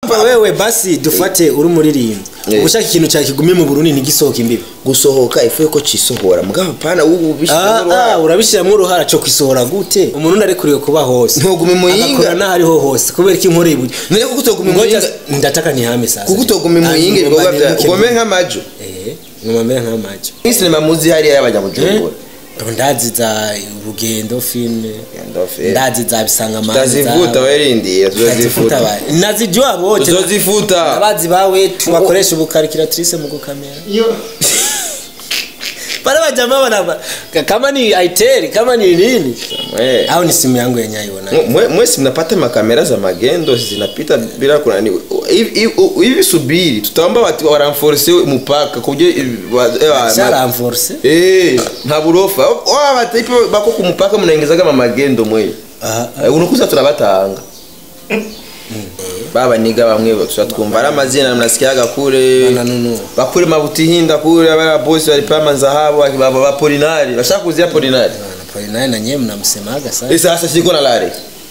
Umva wewe basi dufate uri umuririmbi Eh. ushaka ikintu cyawe kigumye mu Burundi ntigisohoke imbibi gusohoka ifu yuko cisohora mugabo pana ubu Ah, bishika ah, urabishyiramo uruhara cyo kwisohora gute umuntu arekuriwe kuba hose Ntuguma imuyinga. agakora n'ahariho hose kubera ko inkora iburyo none kuko utoguma ngoja imuyinga ndataka ntihame sasa kuko utoguma imuyinga ibikorwa bya ugome nk'amaju eh ngomera nk'amajo sinema muzi hariya y'abanyabujumbura ndazi za urugendo filme Ndofe. ndazi za bisanga tutazivuta werindira tuzozifuta nazijua bote tuzozifuta abazi bawe tubakoresha ubukarikiratrice mu gukamera pale wajamaa wana kama ni itel kama ni nini Mwe. au ni simu yangu yenyewe iona Mwe- mwesi mnapata makamera za magendo zinapita bila kunani hivi hivi- hivi subiri tutaomba watu waranforce mupaka kubyo shara enforce eh nta burofa wa batipe bako ku mupaka munaingizaga mamagendo mwe aha Eh, unukuza turabatanga baba niga bamwe twumva ari amazina mnasikiaga kure Bana nunu. bakure mabutihinda kure abara bosi bari pama zahabu baba ba polinari bashaka kuzia polinari pole naye na nyie mnamsemaga sana Ese sasa shiko na lare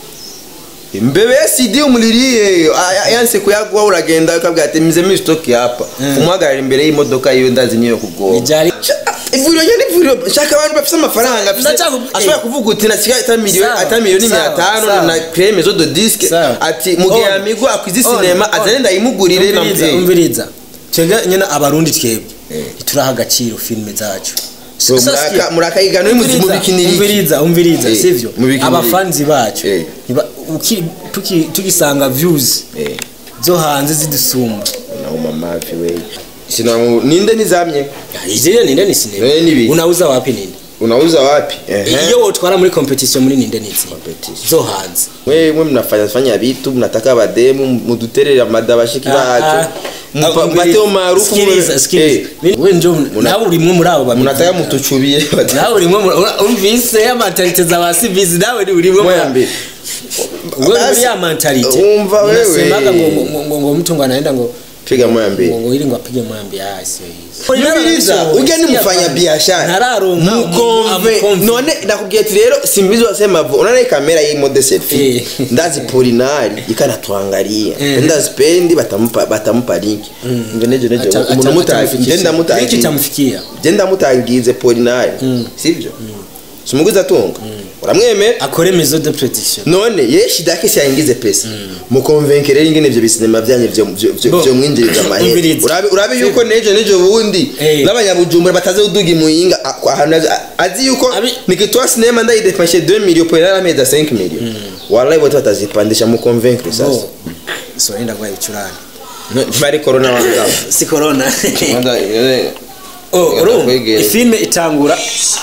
mbebe CD umuliriye aya- yanse kuyagwa uragenda ukabwira ati mize mi stock hapa umwagarira imbere y'imodoka yiwe ndazi niyo kugoba Nijari- ivuriro nyine ivuriro shaka abantu bafite amafaranga bafite- Ndacaku- ashobora kuvuga uti nasiga ata miliyoni Sawa, ata miliyoni sawa, mia tano sawa. na creme zo de disque Sawa. ati mugihe On. amigo akwize On, sinema on. azane ndayimugurire na umviriza mvye umviriza twebwe nyine abarundi twebwe ntituraha agaciro filime zacu So, Sasa muraka- sikia, murakayigana mu umviriza, bikiniriki. umviriza umviriza Eh, sivyo mu bikiniriki. abafanzi bacu Eh. niba- uki- tuki- tugisanga views Eh. zo hanze zidusumba nauma mavi we sinamu ninde nizamye izile ninde ni sinema Eh, ni biki? unauza wapi ninde unauza wapi Ehe. iyo wotwara muri competition muri ninde ni izi Competition. zo hanze mwe mwe mnafanya fanya vitu mnataka bademu muduterere amada bashiki bacu Mupa- mpate umaarufu sikiliza mwe- sikiliza Eh, we njo nawe urimwe muri abo babiri mnataka mutuchubie nawe urimwe muri- ura- umvise ya mentalite za ba civizi nawe ni urimwe muri abo. mwambe wewe muri ya mentalite Umva wewe. unasemaga ngo ngo- ngo- ngo ngo mtu ngo anaenda ngo piga mwambe ngo ngo ili ngo apige mwambi ah sio hizo Mviriza, ujya ni mfanya biashara Ntararonka mukonve amukonve. none ndakubwiye ati rero simbizi wasema vo unaona hii kamera hii mode selfie Eh. ndazi polinari ikanatuangalia Eh. ndazi pendi batampa batampa link ngo nejo nejo umuntu mutaji genda iki mutaji tamfikia genda mutangize polinari sivyo simuguza tunga uramwemera akore maison de prediction none ye shida yake si yaingize pesa mukonvenkere ingene ivyo bisinema vyanyu vyo vyo- vyo Bo. vyo mwinjiriza amahera Umviriza. urabe urabe yuko nejo nejo bundi Eh. n'abanyabujumbura bataze uduga imuyinga a- kwa- ahantu azi- azi yuko Abi- nikitoa sinema ndayidefashe 2 million pour la meza 5 million wallahi wote batazipandisha mukonvenkere sasa bo so enda kwa ibicurane bari corona wangaba si corona Wanda- eh, oh Ngenda urumva kwegera. ifilme itangura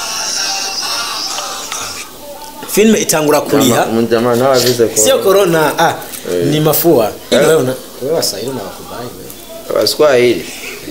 filme itangura kuriha Mjamaa nawe avize ko sio corona ah Eh. ni mafua Eh. wewe una wewe wasahili na wakubai wewe abaswahili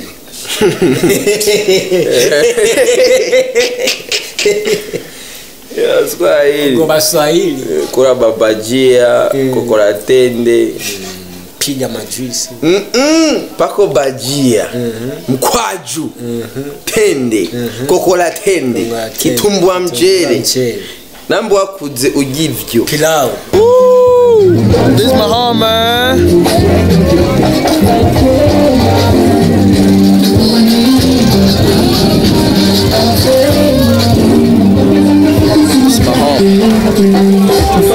abaswahili ngo baswahili kura babajia kokora tende piga majuisi Mm-mm, pako bajia mkwaju tende kokola tende Kokola tende, kitumbwa mchere mchere nambo wakuze ugivyo pilau This my home, man. This my home.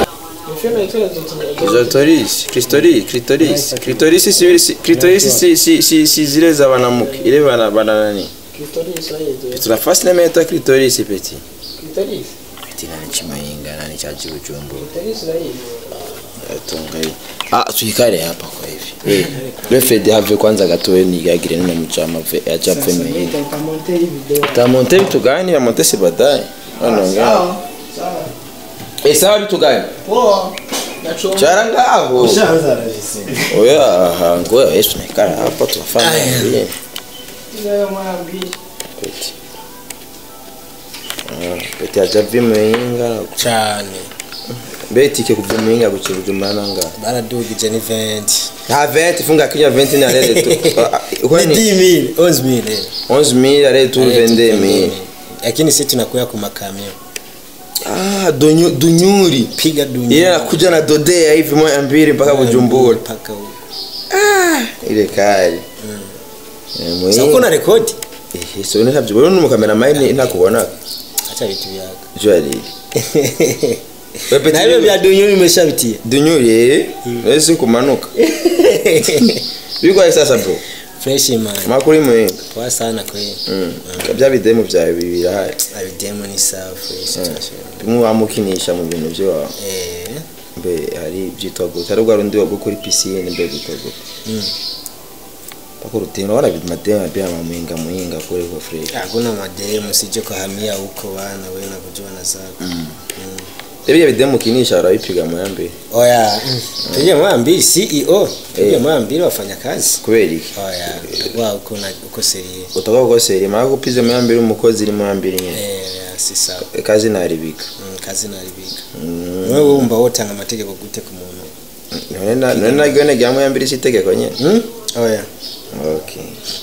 Clitoris, clitoris, clitoris, clitoris si si clitoris si si si si zile za wanamuke ile bana bana nani tunafasi na meta clitoris peti peti nani chimayinga nani cha chibuchumbu Yatunga hii. Ah, tuikale hapa kwa hivi. Eh. Le Fred have kwanza gatoe ni gagire nina mchama ve acha peme hii. Tamonte vitu gani? Ya monte si baadaye. Anaongea. Eh, sawa vitu gani? Charanga hapo. Oya, aha, ngoja Yesu naikala hapa tunafanya Aya. nini? Peti. Ah, peti acha peme inga. cyane Beti ke kuvuminga kuchibujumana nga. baradugije ni 20 Ha 20 funga kinya 20 ni alele tu. ni Kwani 10000 11000 11000 alele tu 22000. lakini sisi tunakuya ku makamio Ah, dunyu, dunyuri. piga dunia Yeye anakuja na dodea hivi moja mbili mpaka Bujumbura. mpaka huko ile kali Eh, Sako muhinga na rekodi eh so ne ntabyo bero n'umukamera mine ntakubona acha vitu vyako jo ari Pepe na hivyo vya dunyo nimeshavitia dunyuriye wese kumanuka bigwaye sasa bro fresh man makuri muhinga poa sana kweli Mm. bya bidemu byawe birahari abidemo ni sawa fresh tunashukuru bimwe wamukinisha mu bintu byawe eh mbe hari byitwa gute hari rwa rundi wo kuri pisine mbe byitwa gute mm. pako rutino wala mademu pia mamuhinga muhinga kule kwa fresh hakuna mademu sije kuhamia huko bana wewe na kujua na zako mm. Ebya bidemu kinisha arabipiga mu yambe oya tuje mwambiri CEO tuje mwambiri wafanya kazi kubera iki oya wa uko na uko serie utaka kugosera mara gupize mu yambe umukozi iri mu yambe nyine eh ya, si sawa kazi naribika mm, kazi naribika wewe wumva wotanga amategeko gute ku muntu none na none nagyo ne gyamu yambe itegeko nyine mm? oya okay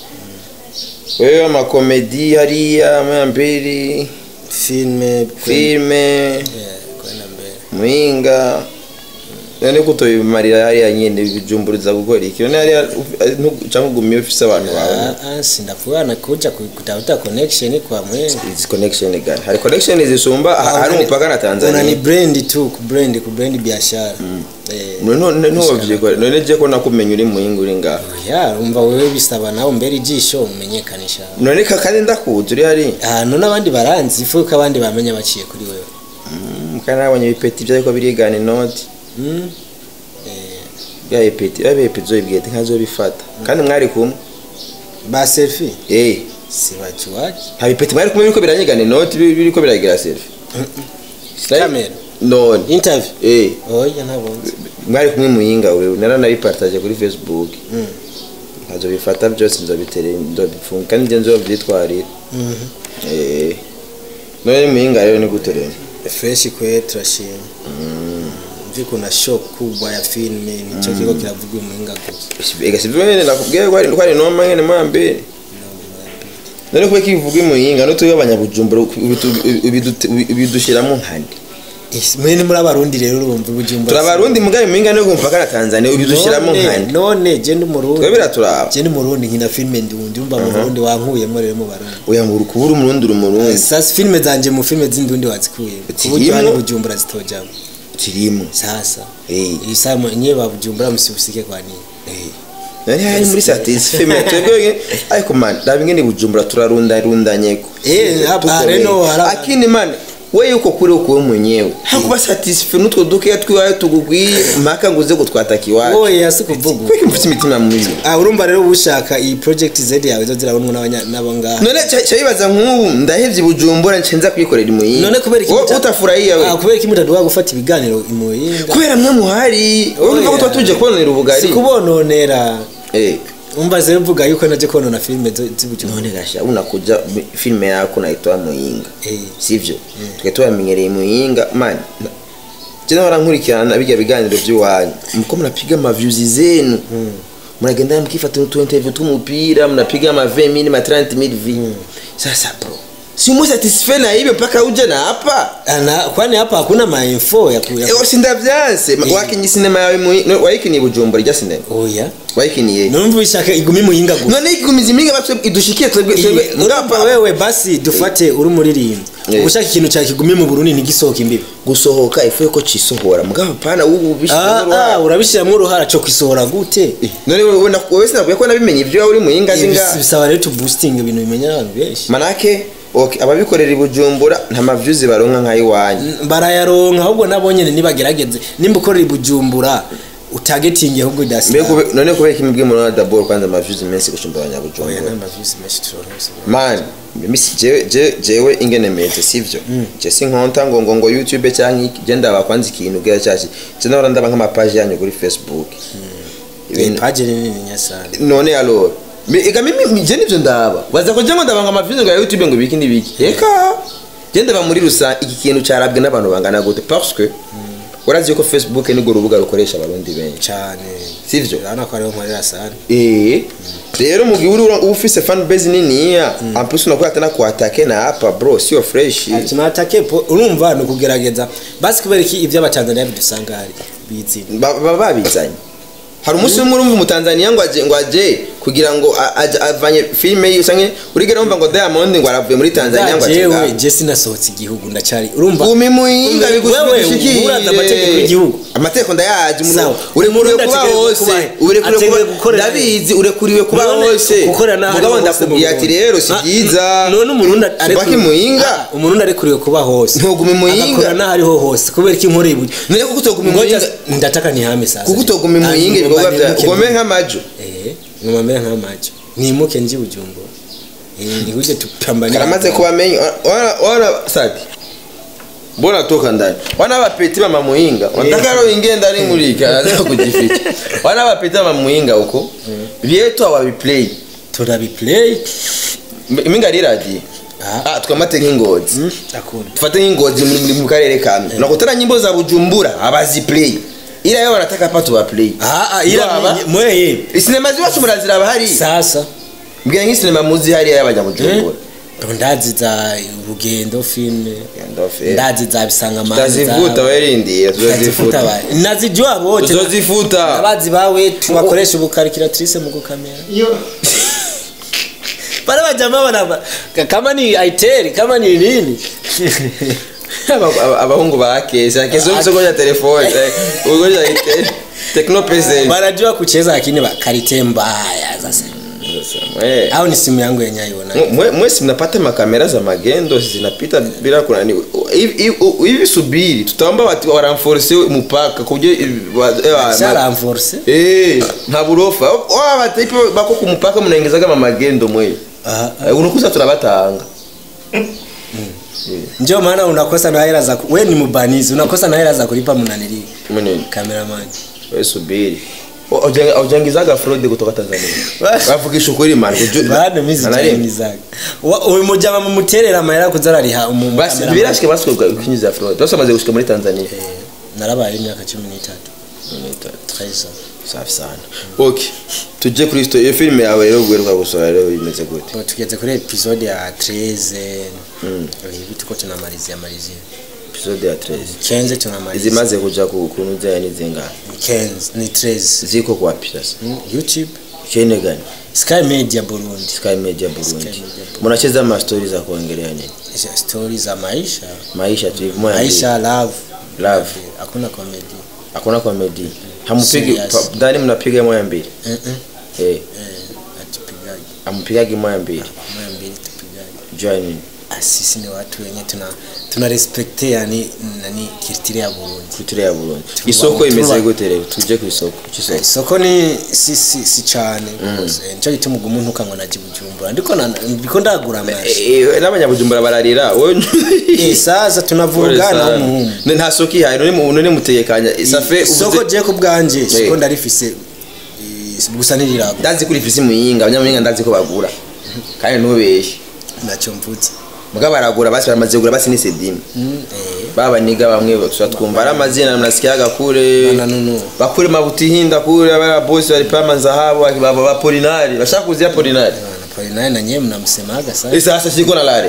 wewe amakomedi hariya mu yambiri filme filme yeah, kwenda mbele muhinga none kutobimarira hariya nyine bijumburiza gukora iki none hariya cyangwa ugumiye ufise abantu bawe Ah, ah, sindavuga na kuja ku- kutafuta connection kwa mwenga izi connection gani hari connection zisumba ha- hari umupaka na una ni Tanzania brand tu ku brand ku brand biashara eh none ntuwavye ko none je ko nakumenya uri muhinga uri ngaha ya umva wewe bisaba nawe mbere ijisho umenyekanisha none ka kandi ndakuzi uri hari ahantu n'abandi baranzi ifu ko abandi bamenya baciye kuri wewe Mm, kandi nabonye ibipeti byariko birigana inoti mm? eh, bya ipeti bya ipeti zoyibwete nkazobifata kandi mwari kumwe ba selfie eh sibajuwaje nta bipeti mwari kumwe biriko biranyigana inoti biri- biriko biragira selfie Camera. none interview eh oya ntabonze mwari kumwe muhinga wewe naranabipartage kuri facebook Mm. nkazobifata byose nzobitere nzobifunga kandi nje nzobyitwarira Mhm. eh none muhinga rero ni gute rero fresh kwe turashima mvi kuna show kubwa ya filme nicho kiko kiravugwa muhinga gusa ega sivyo nyene nakubwiye ko ari ko ari noma nyene mwambere none kuba kivuga imuhinga no tuyo abanyabujumbura bidushiramo nkande Isi, mwe ni muri abarundi rero urumva ubujumbura turabarundi mugaye muhinga no kumpaka na Tanzania ubidushiramo None- nkande none je ndi umurundi twe biraturaba je ndi umurundi nkina filme ndundi umva mu burundi wankuyemo rero mu barundi oya ngo kubura umurundi uri umurundi sasa filme zanje mu filme z'indundi wazikuye ku buryo Zirimo? hani bujumbura zitojamo kirimo sasa eh iyi saa nyewe babujumbura musibusike kwa nini eh nari hari muri satisfait twebwe ariko man dabi ngene bujumbura turarunda rundanye ko Eh, hapa, reno, hara- akini man we yuko kuri uko mwenyewe hakuba satisfait n'utwo duke twiwayo tugugwiye mpaka ngo uze gutwataka iwacu oya si kuvuga kweki mfite imitima mibi ah urumva rero ushaka iyi project Z yawe zo zirabonwa n'abanya- n'abo ngaha none cyayibaza nk'ubu ndahevye bujumbura ncenza kwikorera imuyinga none kubera iki Wowe muta- utafurahia we ah kubera iki mutaduha gufata ibiganiro imuyinga kubera mwe muhari wowe urumva ko tuba tuje kubonera ubugari si kubononera eh umva zero mvuga yuko naje konona filme zo- z'ubujumbura none gasha unakuja mi- filime yako naitoa muyinga eh sivyo tukaba tuamenyereye muyinga man jena warankurikirana bijya biganiro by'iwanyu muko mnapiga maviews zenu mnagenda mkifata tu interview tumupira mnapiga ma 20000 ma 30000 vi sasa bro si umo satisfait na hivyo mpaka uje na hapa ana kwani hapa hakuna mainfo ya kuya ewe sindavyanse wakinyi sinema yawe muyi- no, wayikiniye bujumbura ijya sinema oya wayikiniye numva ishaka igumi muyinga gusa none igumiza iminga batwe idushikiye twebwe twebwe ngapa ngapa wewe basi dufate uri muririmba Eh. ushaka ikintu cya kigumi mu Burundi ntigisohoka imbibi gusohoka ifu yuko cisohora mugabo pana ubu ah bishimwe ah urabishyiramo uruhara cyo kwisohora gute none wowe na- wowe sinavuye ko nabimenye ibyo waba uri muhinga Ibi zinga bisaba rero tu boosting ibintu bimenya n'abantu benshi manake okay ababikorera i bujumbura nta maviews baronka nk'ayiwanyu barayaronka ahubwo nabo nyene nibagerageze nimba ukorera i bujumbura utagetinge ahubwo Mbe dasi kube- none kubera kimwe bw'umuntu dabord kwanza amaviews menshi gusumba oya abanyabujumbura n'amavisi menshi turonka man misi jewe je- jewe ingene meze sivyo je sinkonta ngo ngo ngo youtube cyangwa iki je ndaba kwanza ikintu bwa cyashi je nahora ndaba nk'amapaji yanyu kuri facebook Ibintu- page nini nyasana none alors Me- ega mimi je nivyo ndaba baza kugira ngo ndabanga amaviews ngo ya youtube ngo biki nibiki eka je ndaba muri rusange iki kintu cyarabwe n'abantu bangana gute parce que urazi ko facebook ni urubuga rukoresha abarundi benshi cyane sivyo urabona ko ariho nkorera sana eh rero mu gihe uri uba ufise fan base niniya en plus unakuwa tena kuatake na hapa bro sio fresh tunatake po urumva ni ukugerageza basi kubera iki ibyo abatanzaniya bidusanga hari bizina Ba- baba babizanye hari umunsi umwe urumva umutanzaniya ngo aje ngo aje kugira ngo a- aje- avanye filime yiwe usange urigera wumva ngo diamond ngo aravuye muri tanzania ngo aje jewe ngaho. je sinasohotse igihugu ndacari urumva gumi muhinga Wewe, urazi amategeko y'igihugu. amategeko ndayazi umuntu Sawa. urekuriwe Umuntu kuba ategereje hose kuba he? urekuriwe Ategereje kuba gukorera he? ndabizi urekuriwe kuba None hose gukorera n'aho mugabo ariho hose mu ndakubwiye ati Burundi. rero si Ah, byiza none umurundi Subaki muhinga umurundi arekuriwe kuba hose Ntuguma imuhinga. agakora n'aho ariho hose kubera ko inkora iburyo none kuko utoguma Ngoja muhinga ndataka nihame sasa kuko utoguma muhinga ibikorwa bya ugome nk'amajo eh ngomambera nk'amajo nimuke nji bujumbo eh nikuje tupambane karamaze kubamenya wana wana sadi mbona toka ndani wana bapeti mama muhinga wanataka roho ingie ndani mulika anataka kujificha wana bapeti mama muhinga huko vyetu hawabiplay turabiplay minga riragiye Ah. ah twamate nk'ingozi akunda tufate nk'ingozi muri muri- mu karere kamwe nakutana nyimbo za bujumbura abaziplay ila yo wanataka pa tuwaplay ah ah ila Waba? mweye sinema ziwacu muraziraba hari sasa mbwira nk'isinema muzi hariya y'abanyabujumbura ndazi za urugendo filme Ndofe. ndazi za bisanga tutazivuta werindiye tuzozifuta nazijua bote tuzozifuta abazi bawe tubakoresha ubukarikiratrice mu gukamera pale wajamaa wana kama ni itel kama ni nini Aba- aba- abahungu ba kesa kesa usogonya telefone eh, ugonya ite tekno pesen wanajua kucheza lakini ba- karite mbaya sasa au ni simu yangu yenyewe iona Mwe- mwesi mnapata makamera za magendo zinapita bila kunani hivi hivi- hivi subiri tutaomba watu waranforce mpaka kubyo shala enforce eh nta burofa wa batipe bako ku mupaka munaingizaga mamagendo mwe aha Eh, unakuza turabatanga ndio maana unakosa na hela za ku- we ni mbanizi unakosa na hela za kulipa mnanili munini cameraman we subiri aujangizaga fraude kutoka tanzania bavugisha ukuri man bana mizi jani zake uyu mujama mumuterera amahera kuzarariha umu basi cameraman. birashike baswe kunyuza fraude basi bamaze gushika muri tanzania Eh, narabaye imyaka cumi n'itatu Treza. safi sana okay tujye kuri sto iyo filime yawe rero guheruka gusora rero bimeze gute Ubu tugeze kuri episode ya 13 hivi tuko tunamalizia malizia episode ya 13 kenze tunamalizia izimaze kuja ku kuntu zaya n'izingana kenze ni 13 ziko kwapi sasa Mm, youtube chene gani sky media burundi sky media burundi Sky Media Burundi. mnacheza ma stories za kuongelea nini Hizo stories za maisha maisha tu hivi moja maisha love Love. hakuna comedy hakuna comedy hamupigi Serious. pa- ndani mnapiga moja mbili eh eh eh eh atupigagi ampigagi moja mbili moja mbili tupigagi join Ah, sisi ni watu wenye tuna tuna respect yani nani kirtire ya Burundi kulture ya burundi Tuba- isoko imeze tuba- gute rero tuje ku isoko cy'isoko isoko ni si si si cyane rwose nicyo gituma ugu umuntu ukango naje bujumbura ndiko na- ndiko ndagura amashi Eh, n'abanyabujumbura bararira wowe Eh, sasa tunavurugana umuhumu Ne- nta soko ihaye none mu- none mutegekanya safe isoko uvuze je ku bwanje Eh. siko ndarifise eh, gusa ntirirago ndazi kuri fisi muyinga abanyamuhinga ndazi ko bagura kandi ntubeshye nacyo mvuze muga baragura basi baramaze kugura basi ni sedimi Mm, eh, baba niga bamwe tuba twumva ari amazina mnasikiaga kule Bana nunu. bakure mabutihinda kule bana bosi walipama zahabu baba ba polinari bashaka kuzia polinari bana pole naye na nyewe mnamsemaga sana sasa siko na lare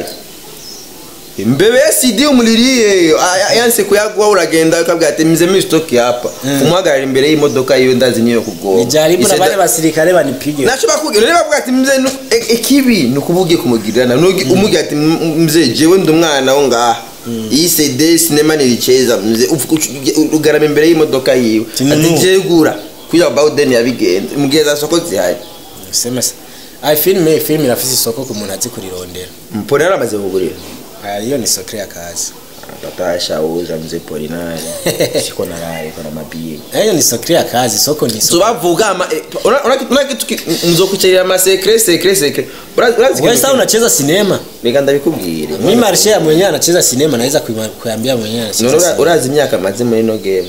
mbebe sidi umuliriye a- yanse kuyagwa uragenda ukabwira ati mze mi stock hapa umuhagarara imbere y'imodoka yiwe ndazi niyo kugoba nijaribu na bale basirikare banipige nacho bakubwira rero bavuga ati mze nu- e- ikibi nukubugiye kumugirana nugi umugira ati "M- mze jewe ndi umwana wo ngaha iyi CD sinema nilicheza mze ufu- ucu- ugarama imbere y'imodoka yiwe Tini ati nu. je gura kuya Bawden yabigenze mugeza soko zihari sema se ai filme filme irafise isoko ku muntu azi kurirondera mpone yaramaze kugurira Ah, iyo ni sokre ya kazi tatasha uza mze polinari siko na lare kona mabie hiyo ni sokre ya kazi soko ni so soko bavuga ama eh, una- una una kitu ki- mzokucherera ama secret secret secret Ura- urazi wewe kitu sasa ki- unacheza sinema reka ndabikubwire mimi marshe ya mwenyewe anacheza sinema naweza kuima- kuambia mwenyewe anacheza none ura- sinema. urazi imyaka maze muri ino game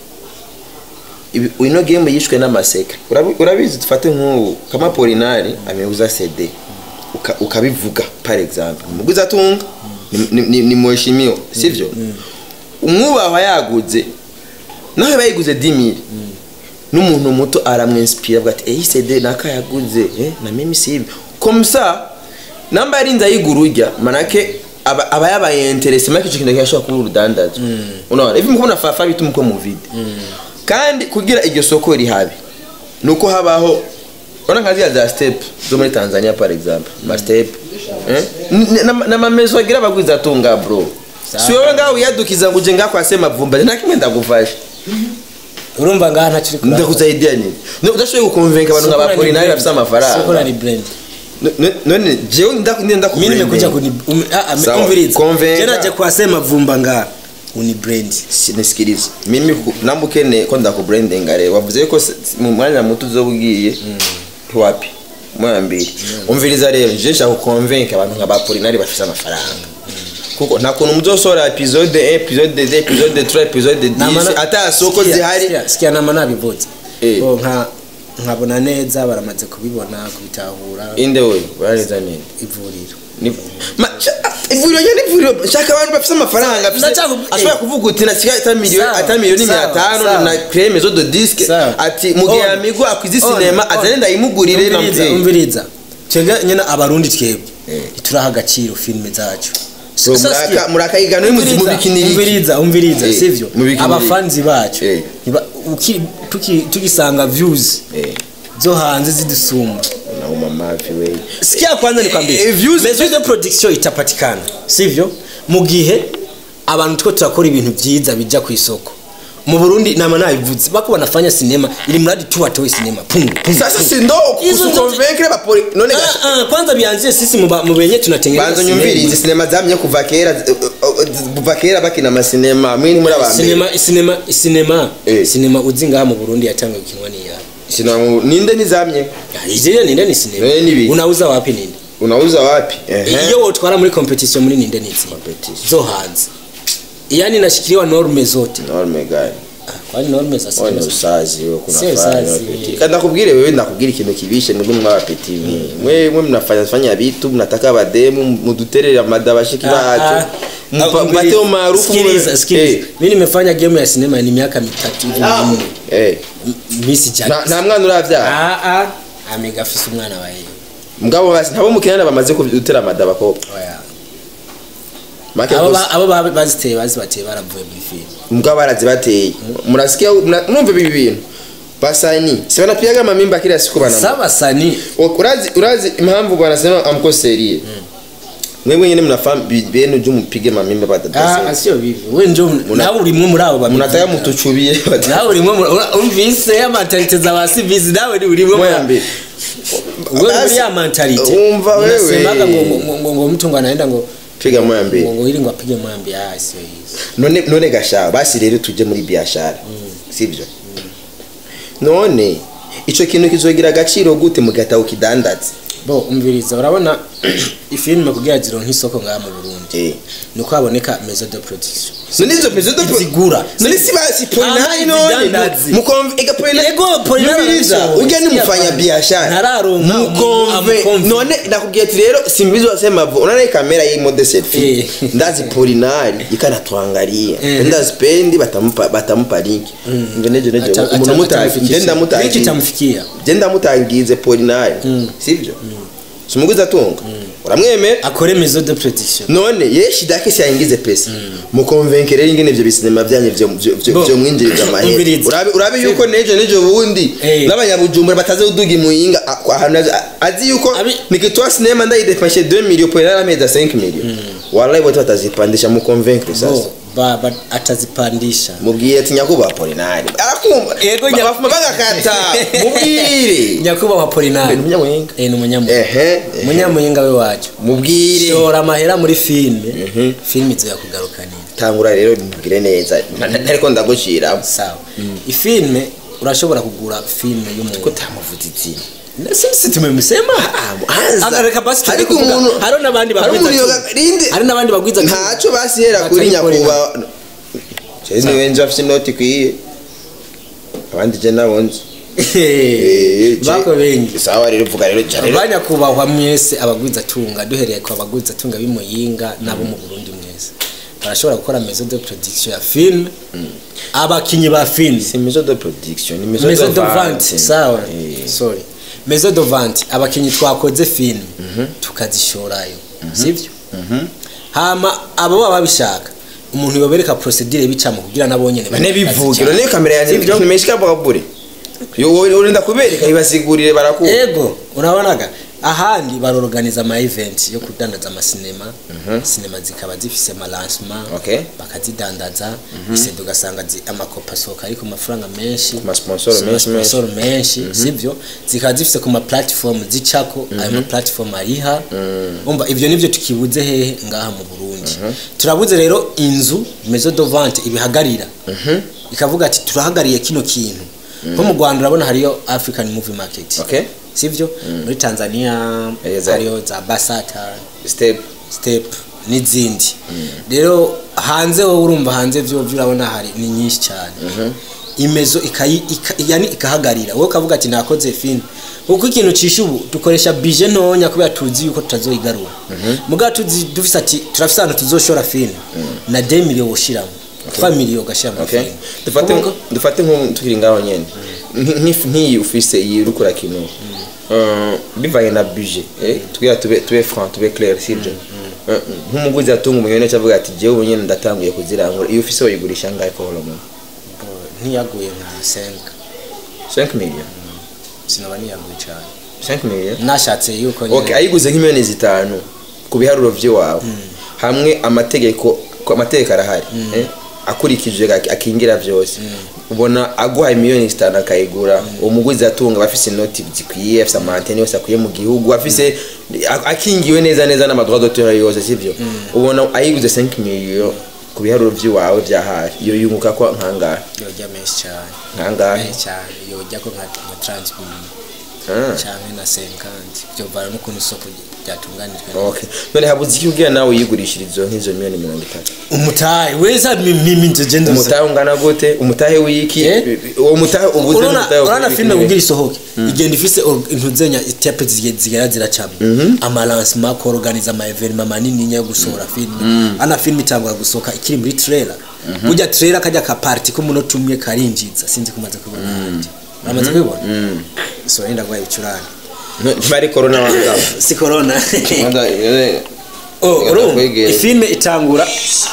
Ibi- ino game yishwe n'amaseka Urabi- urabizi dufate nk'ubu kama polinari ameuza cd Uka- ukabivuga par exemple umuguzi atunga ni- ni- ni- ni mheshimiwa sivyo umwubahwa yaguze nawe bayiguze 10000 n'umuntu muto aramwinspira avuga ati eyi cd naka yaguze eh, na mimi sibi comme ça namba yarinze ayigura urya manake aba aba yabaye interesse make icyo kintu cyashobora kuba urudandazwa unaona hivi mukubona fafa bita umuko mu vide kandi kugira iryo soko rihabe nuko habaho ona nka ziriya za step zo muri tanzania par exemple ma step eh? N- n- n'amamezo agira abagwiza atunga bro si wowe ngaho wiyadukiza ngo uje ngaho kwase mavumba nta kimwe ndagufasha urumva ngaha ntacyo uri kuraba. ndakuzaidia nini No, udashoboye gukonvenka abantu nka Soko na bapolinari ni bafite brand. Soko na amafaranga ni brand. No- no- none jewe nda- nda mimi nimekuja kubranding. kuni um, ah, ah, Sawa, umviriza convenga. tena je kwasema vumba nga uni brand Si- nisikilize mimi ku- namba ukeneye ko ndakubrandinga rero wavuze ko se- mu mwanya muto uzoba ugiye wapi moya mbiri umviriza rero je nshaka kukonvenka abantu nka bapolinari bafite amafaranga kuko nta kuntu muzosohora episode 1 episode 2 episode 3 episode 10 ata soko Sikia, zihari sikia, sikia nama nabivuze Eh. Bo, nka nkabona neza baramaze kubibona kubitahura inde we urareza nini ivuriro Ni- Ma- sha- ivuriro nyine ivuriro shaka abantu bafite amafaranga afise- Ndashaka- ashobora eh. kuvuga uti nasigaye ata miliyoni Sawa, ata miliyoni sawa, mia tano sawa. na creme mezo de disque Sawa. ati mu gihe On. amigo akwize On, sinema on. azane ndayimugurire na umviriza mvyeyi umviriza twebwe nyine abarundi twebwe Eh. ntituraha agaciro filime zacu So, Sasa muraka- sikia, murakayigana uri mu- mu umviriza, bikiniriki. umviriza umviriza Eh, sivyo mu bikiniriki. abafanzi bacu Eh. ntiba- uki- tuki- tugisanga views Eh. zo hanze zidusumba nauma mavi we sikia kwanza nikwambie Eh, views- maison de production itapatikana sivyo mu gihe abantu two turakora ibintu vyiza bija ku isoko mu burundi nama nabivuze bako banafanya sinema ili mradi tu watoe sinema pum, pum, sasa pum. si ndo Hizo ndo- kukonvenkere bapoli none gasha Ah, ah, kwanza bianzie sisi mu ba- mu benye tunatengeneza banza sinema. nyumvirize sinema zamye kuva kera eh, eh, kuva kera bakina amasinema mwini muri abambere sinema sinema sinema Eh. sinema uzi ngaha mu burundi yatangiye gukinwa niya sinema mu- ninde nizamye ijire ninde ni sinema Eh, ni biki? unauza wapi ninde unauza wapi Ehe. iyo wotwara muri competition muri ninde nizi Competition. zo hanze yani nashikiliwa norme zote norme gani Ah, kwani norme za Wewe ni sinema usazi wewe kuna Sio fanya usazi. wapeti. Kandi nakubwire wewe nakubwira ikintu kibishe mwebwe mwabapeti mwe mwe mnafanya fanya vitu mnataka abademu muduterere amada bashiki bacu Mpa- mpate umaarufu sikiliza mwe- sikiliza Eh, mimi nimefanya game ya sinema ni miaka mitatu hivi minne eh. misi Nta- jack nta mwana uravyara ah ah amiga afise umwana wa yeye mugabo basi ntabo mukinana bamaze kudutera amada bakobwa oya make abo gusa ba- abo ba- baziteye bazibateye baravuye muri filime mugabo barazibateye murasikia mna- mwumva ibi bintu basani si wanapiaga mamimba kila siku bana saba sani urazi urazi impamvu wanasema amko serie mwewe nyine mnafahamu bi- benu juu mpige mamimba ah badadase sio bibi wewe njo nawe urimwe muri abo babivuga. mnataka mutuchubie nawe urimwe muri- ura- umvise ya mentalite za basivizi nawe ni urimwe muri mwambi wewe muri ya mentalite umva wewe. unasemaga ngo ngo- ngo ngo mtu ngo anaenda ngo piga mwambi ngo ngo ili ngo apige mwambi ah sio hizo none none gasha basi rero tuje muri biashara sivyo none ico kintu kizogira agaciro gute mugata ukidandaza bo umviriza urabona ifilime kugira zironke isoko ngaha mu Burundi eh nuko haboneka maison de production none izo pezo do Izigura. none si basi Ah, polinari none izidandazi. mukomve ega polinari Ego, Polinari Nyumviriza, arabisohoye. ujya ni Sikia mfanya bwana. biashara Ntararonka mukomve amukomve. none nakubwiye ati rero simbizi wasema vo unaona hii kamera hii mode selfie Eh. ndazi polinari ikanatuangalia Eh. ndazi pendi batampa batampa link ngo nejo nejo Ata- umuntu ata- mutazi atamufikisha. ngenda Niki mutazi itamufikia genda mutangize polinari sivyo sumuguza tunga uramwemera akore maison de production none ye shida yake si aingize pesa mukonvenkere ingene ivyo bisinema vyanyu vyo vyo- vyo Bo, vyo mwinjiriza amahera umviriza. urabe urabe yuko nejo nejo bundi Eh. n'abanyabujumbura bataze uduga imuyinga a- kwa ahantu azi- azi yuko Abi- nikitoa sinema ndayidepashe 2 million pour la meza 5 million wallahi wote batazipandisha mukonvenkere sasa bo ba, ba atazipandisha mubwire ati nyakuba polinari arakumva Yego, Ba- nya- bafuma bagakata mubwire nyakubahwa Polinari Ni umunyamuhinga. eh ni umunyamuhinga ehe ehe. umunyamuhinga we wacu mubwire shora amahera muri filime filime izo yakugarukanira tangura rero mubwire neza Na- na- ariko ndagushira sawa ifilme urashobora kugura filime ko y'umuntu tamuvuze izina sisi tumemsema hanza. Ah, reka basi tujye Ariko kuvuga. umuntu- hari n'abandi hari bagwiza umuntu tu- yoga- rinde. hari n'abandi bagwiza tu- ntacyo basihera kuri Batari nyakubahwa Chezi niwe nzi afite inoti ikwiye abandi je nabo nzi Eh, je- bako bengi sawa rero vuga rero ja rero banyakubahwa mwese abagwiza tunga duhereye ku bagwiza tunga b'imuyinga n'abo mu burundi mwese barashobora gukora maison de production ya filime abakinyi ba filime si maison de production ni maison maison de de vente vente sawa Eh. sorry maison de vente abakinyi twakoze filime tukazishorayo sibyo hama abo baba babishaka umuntu yobereka procedure bicamo kugira nabo nyene bane bivuge bazijyane. none kamera yanjye Sivyo? nimeshika bwa bure Yo, wowe urinda kubereka ibasigurire barakuba ego urabonaga ahandi barorganiza ama event yo kudandaza amasinema sinema zikaba zifise amalancement Okay. bakazidandaza isede ugasanga zi- amakopa asohoka ari ku mafaranga menshi Ku ma sponsor Ku ma menshi, menshi. sponsor menshi sivyo zikaba zifise ku ma platform zicako ayo ma platform ariha umva ivyo nivyo tukibuze hehe ngaha mu Burundi turabuze rero inzu maison de vente ibihagarira ikavuga ati turahagariye kino kintu nko mu Rwanda urabona hariyo African Movie Market okay sivyo muri Tanzania Eh, za- hariyo za Basata step step n'izindi rero hanze wowe urumva hanze vyo vyo urabona hari ni nyinshi cyane imezo ikayi ika, yani ikahagarira wowe ukavuga ati nakoze film kuko ikintu cisha ubu dukoresha bije ntonya kubera tuzi yuko tutazoyigarura mugabo tuzi dufise ati turafise ahantu tuzoshora film na 2 million woshiramo 3 million ugashira mu okay film dufate Kuvuga- dufate nko tukiri ngaho nyene Nk- nk'ifi- nk'iyi ufise iyi urukura kino Uh, bivanye na budget eh tugira tube tube franc tube clair sibyo Uh, nk'umuguzi atunga umunyene cyavuga ati jewe ubu nyene ndatanguye kuzirangura iyo ufise wayigurisha ngahe ko holomo ntiyaguye nka 5 5 million sinaba niyaguye cyane 5 million nashatse yuko nyene- okay ayiguze nk'imiliyoni zitanu ku biharuro by'iwawe hamwe amategeko ko amategeko arahari eh, akurikije ak- akingira byose ubona aguhaye miliyoni zitanu akayigura umuguzi atunga aba afise inoti zikwiye afise amantene yose akwiye mu gihugu afise a- akingiwe neza neza n'amadroit d'auteur yose sivyo ubona ayiguze 5 million ku biharuro by'iwawe bya hafi iyo yunguka ko nkangahe yojya menshi cyane nkangahe menshi cyane yojya ko nka nka transibili Ah. cyane na senkanti byovana n'ukuntu isoko ryatunganijwe okay none habuze iki ubwira nawe uyigurishirizo nk'izo miliyoni mirongo itatu umutahe weza mimi nje genda umutahe ungana gute umutahe w'iki Eh? uwo mutahe ubuze urona umutahe urana w'iki filime ni kugira isohoke igenda ifise or- intuzenya itepe zige- zigera ziracamo amalancement kuorganiza ama evenement manini yo gusohora filime ana filime itangura gusohoka ikiri muri trailer burya trailer kajya ka party k'umunota umwe karinjiza sinzi kumaze kubona ahandi uramaze kubibona so yenda gwaye ibicurane ntibari korona wanga si corona Wanda, eh, Oh, Reka urumva ndakwegere. ifilme itangura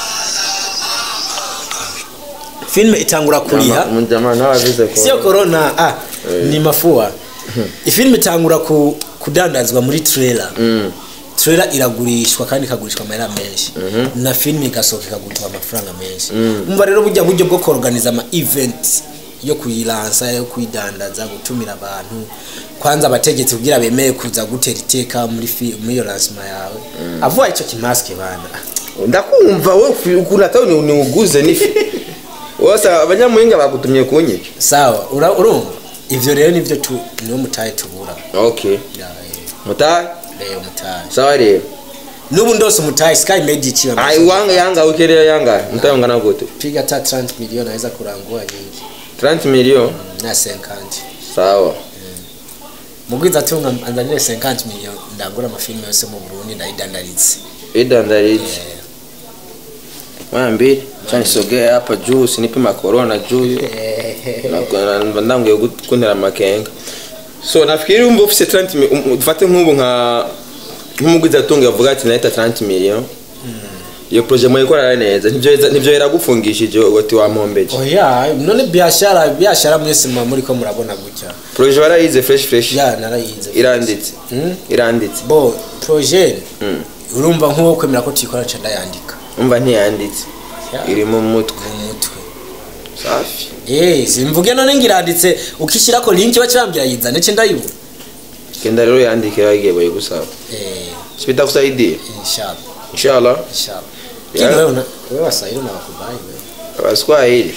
filme itangura kuriha umujama nawe abize ko sio corona ah ni mafua ifilme itangura ku, kudandazwa muri trailer Mm. trailer iragurishwa kandi ikagurishwa amahera menshi na filme igasohoka ikagurishwa amafaranga menshi umva rero burya buryo bwo kuorganiza ama event yo kuyilansa yo kuyidandaza gutumira abantu kwanza abategetsi kugira bemeye kuza gutera iteka muri fi- muri iyo lancement yawe avuga ico kimaske bana ndakumva we ukuntu atawe ni ni uguze nifi wose abanyamuhinga bagutumye kunyica sawa ura- urumva ivyo rero nivyo tu niwo mutahe tubura okay Ya, eh, mutahe rero mutahe sawa rero nubu ndose umutahe sky made ikiwa ai wanga yanga ukerera yanga mutahe ungana gute piga ta 30 milioni aweza kurangua nyingi 30 million na 50 sawa mugwiza atunga anzanire 50 milioni ndagura amafilime yose mu Burundi ndayidandarize idandarije mwana mbili cha nisogee hapa juu sinipima corona juu Na- na- ndanguye kuntera amakenga so nafikiri umva ufise 30 mi- um- dufate nk'ubu nka nk'umuguzi atunga avuga ati nahita 30 million iyo projet mwayikorana neza nivyo yeza- nivyo yaragufungishije ugati wampombeje oya none biashara biashara mwese muba muriko murabona gutya projet barayize fresh fresh ya narayize iranditse Mm. iranditse bo projet Mm. urumva nk'uwo kwemera ko tuyikora nca ndayandika umva ntiyanditse Ya. iri mu mutwe mu mutwe safi Eh, simvuge none ngiranditse ukishirako link bacambira yizane ce ndayibona genda rero yandike bagiye bayigusaba eh sibitakusaidia inshallah inshallah inshallah Ya. kini wewe una wewe wasahili na wakubai wewe abaswahili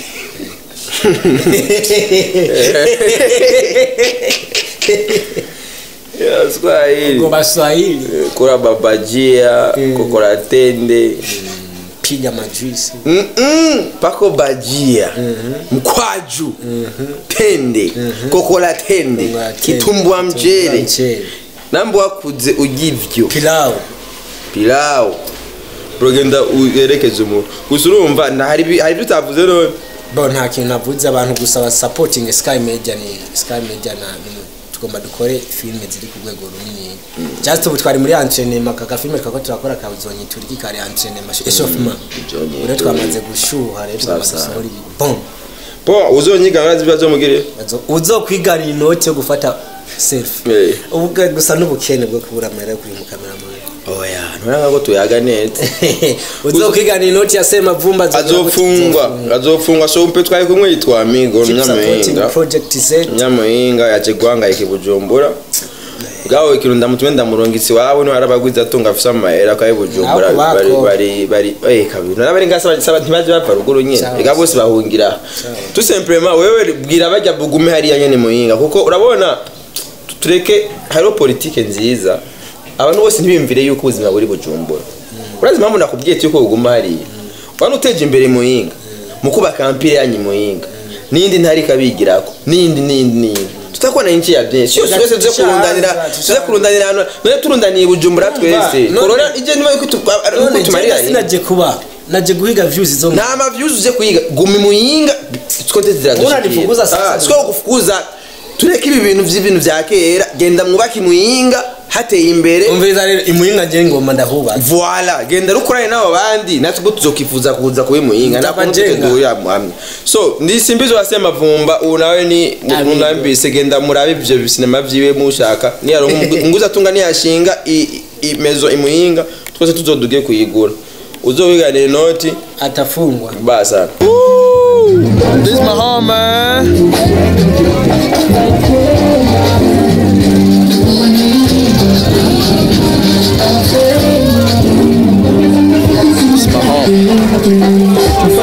abaswahili ngo baswahili kura babajia kokora tende piga majuisi Mm-mm, pako bajia mkwaju tende kokora tende Ngo kitumbwa mchere mchele nambo wakuze ugivyo pilau pilawu uragenda uyerekeze umuntu gusa urumva nta- hari ibi- hari ibyo utavuze none bo nta kintu navuze abantu gusa ba supporting sky media ni sky media na ni- tugomba dukore filime ziri ku rwego runini just ubu twari muri entraînement kaka filime twako turakora kabuzonyi turiki kari entraînement échauffement Byonyi rero twamaze gushuha rero twamaze Sawa, sawa. gusohora ibi bon po uzonyiga urazi ibibazo mugire Bazo- uzokwiganira inoti yo gufata selfie Eh. ubwo gusa n'ubukene bwo kubura amahera yo kuri mu kameramani oya nturanga ko tuyaga neza uzokwiganira inoti ya semavumba azofungwa azofungwa so mpe twari kumwe yitwa amigo nyamuhinga project z nyamuhinga yaje guhangayika i bujumbura bwawe ikintu ndamutume ndamurungitsi wawe niwe arabagwiza atunga afise amahera kwa bujumbura Nako bako. bari bari bari eh kabiri narabari ngasa saba ntibaje bapfa ruguru nyene Sawa. ega bose bahungira tout simplement wewe bwira bajya bugume hariya nyene muhinga kuko urabona tureke hariho politike nziza abantu bose ntibiyumvire yuko ubuzima buri bujumbura urazi impamvu nakubwiye ati yuko buguma hariya wana uteje imbere muhinga mu kubaka ampire yanyu muhinga n'indi ntari ikabigirako n'indi n'indi n'indi tutakubona inchi ya byinshi yose twese tuze kurundanira tuze kurundanira hano none turundaniye bujumbura twese none- korora ije niba yuko tu- ari uko tumarira none sinaje kuba naje guhiga views zo nta mavyuzi uze kuyiga gumi muhinga twese Mbona nifukuza sasa? siko kufukuza tureke ibi bintu vy'ibintu vya kera genda mwubake muhinga hateye imbere umviriza rero imuhinga nje ngoma ndahuba voila genda rukorane n'abo bandi natwe ubwo tuzokifuza kuza kuba muhinga Mtapa nakuntu jenga. tuteduhurira hamwe so ndisimbizo wase mavumba ubu nawe ni Amigo. munambise genda murabe ivyo bisinema vyiwe mushaka niyaronka nguza atunga niyashinga i- i- imezo imuhinga twese tuzoduge kuyigura uzowiganira inoti atafungwa basa This my home man